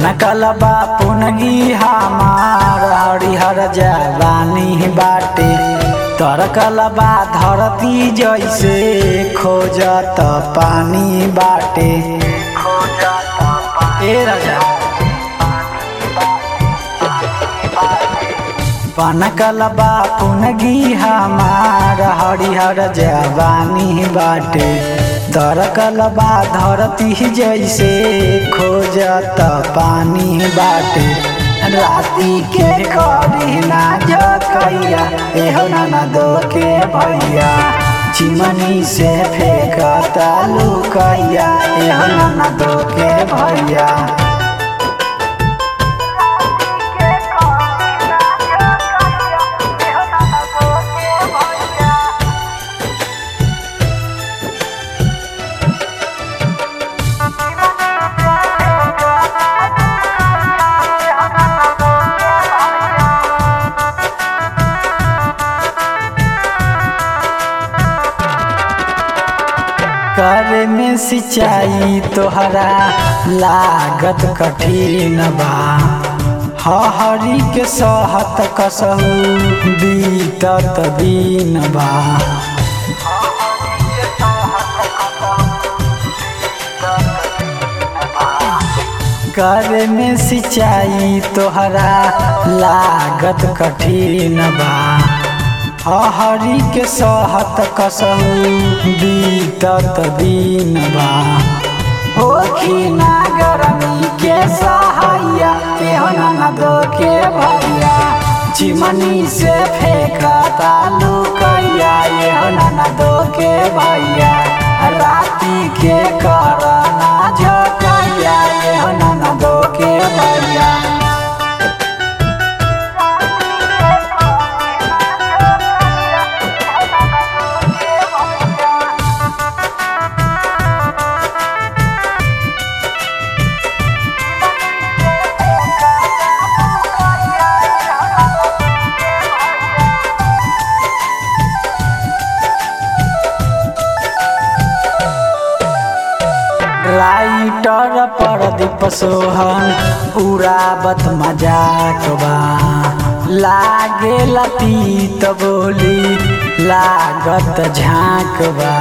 सनकल बा पुनगी हमार हरिहर जवानी बाटे तरकल बा धरती जैसे खोजत पानी बाटे ए राजा पनकल बा पुनगी हमार हरिहर जवानी बाटे तरकल बा धरती जैसे खोजत पानी बाटे राती के करी ना जकैया एहो ना दो के भैया चिमनी से फेंकता लुकैया एहो ना दो के भैया करे में सिंचाई तोहरा लागत कठिन बा हरी के सहत कसहू बीतत दिन बा करे में सिंचाई तोहरा लागत कठिन बा हरी के सहत कसहू बीतत दिन बा होखी ना गरमी के सहाया केहन न दो के भैया चिमनी से फेंकता लुकैया एहन न दो के भैया राती के करना झकैया एहन न दो के भैया राइटर परदीप सोहन उड़ावत मजाक बा लागे लतीत बोली लागत झाँक बा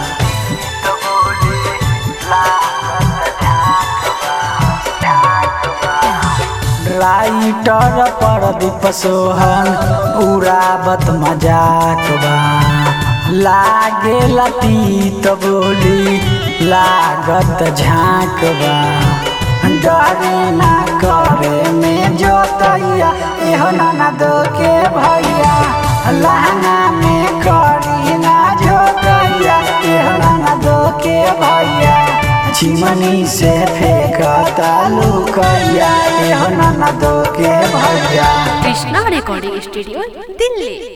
राइटर परदीप सोहन उड़ावत मजाक बा लागे लतीत बोली लागत झाँक बा डरे ना करे में जोतैया एहो ना दो के भैया लहंगा में करी ना जोतैया एहो ना दो के भैया चिमनी से फेंकता लुकैया एहो ना दो के भैया কৃষ্ণা রেকর্ডিং স্টুডিও দিল্লি